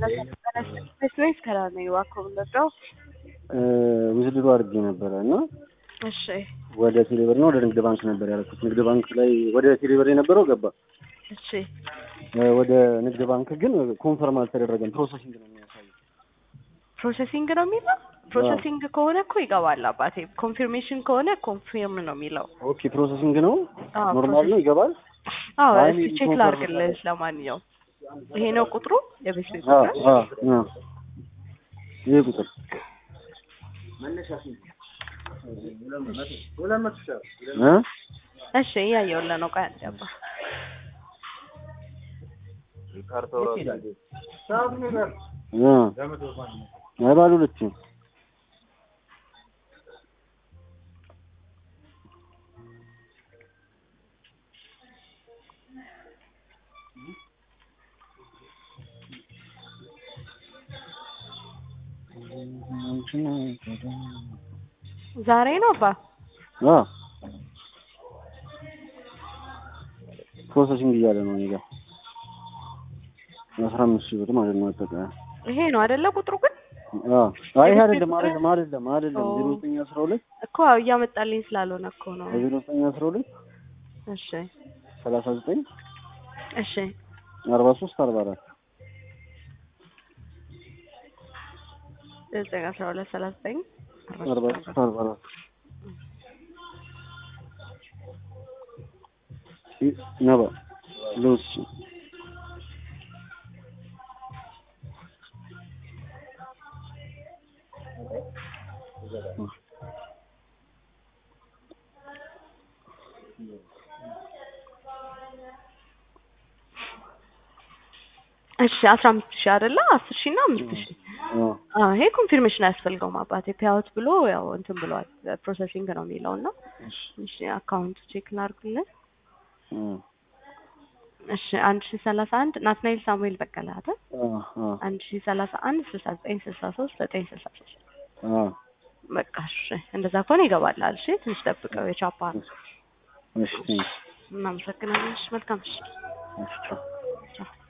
ወይስ ከላይ ነው እባክዎ የምንወስደው? ውዝድሮ አድርጌ ነበረ እና እሺ ወደ ቴሌብር እና ወደ ንግድ ባንክ ነበር ያደረኩት። ንግድ ባንክ ላይ ወደ ቴሌብር የነበረው ገባ። እሺ ወደ ንግድ ባንክ ግን ኮንፈርም አልተደረገም። ፕሮሰሲንግ ነው የሚያሳየው። ፕሮሰሲንግ ነው የሚለው። ፕሮሰሲንግ ከሆነ እኮ ይገባል አባቴ። ኮንፊርሜሽን ከሆነ ኮንፊርም ነው የሚለው። ኦኬ ፕሮሰሲንግ ነው አዎ፣ ኖርማል ነው ይገባል። አዎ አይ እስቲ ቼክ ኮንፈርም ላድርግልህ። ለማንኛውም ይሄ ነው ቁጥሩ የቤት ቤት አዎ ቁጥር። አዎ አዎ ይሄ ቁጥር እ እሺ እያየሁልህ ነው። ቆይ አንዴ አባ እ አይ ባለ ሁለት ነው። ዛሬ ነው አባ አ ፕሮሰሲንግ እያለ ነው እኔ ጋር አስራ አምስት ሺህ ብር ማለት ነው አጠቃላይ። ይሄ ነው አይደለ ቁጥሩ ግን አ አይ ይሄ አይደለም አይደለም አይደለም አይደለም ዜሮ ዘጠኝ አስራ ሁለት እኮ እያመጣልኝ ስላልሆነ እኮ ነው። ዜሮ ዘጠኝ አስራ ሁለት እሺ ሰላሳ ዘጠኝ እሺ አርባ ሶስት አርባ አራት ዘጠኝ አስራ ሁለት ሰላሳ ዘጠኝ አርባ ሶስት አርባ አራት ነባ ሉሲ እሺ አስራ አምስት ሺህ አይደለ አስር ሺህ እና አምስት ሺህ አ አዎ ይሄ ኮንፊርሜሽን አያስፈልገውም አባቴ ፔአውት ብሎ ያው እንትን ብሏል ፕሮሰሲንግ ነው የሚለው እና እሺ አካውንት ቼክ ላድርግልህ አ እሺ አንድ ሺህ ሰላሳ አንድ ናትናኤል ሳሙኤል በቀለ አይደል አ አ አንድ ሺህ ሰላሳ አንድ ስልሳ ዘጠኝ ስልሳ ሶስት ዘጠኝ ስልሳ ሶስት አ በቃ እሺ እንደዛ ከሆነ ይገባላል እሺ ትንሽ ጠብቀው የቻፓ ነው እሺ ቴንክስ እናመሰግናለን እሺ መልካም እሺ እሺ ቻው። ቻው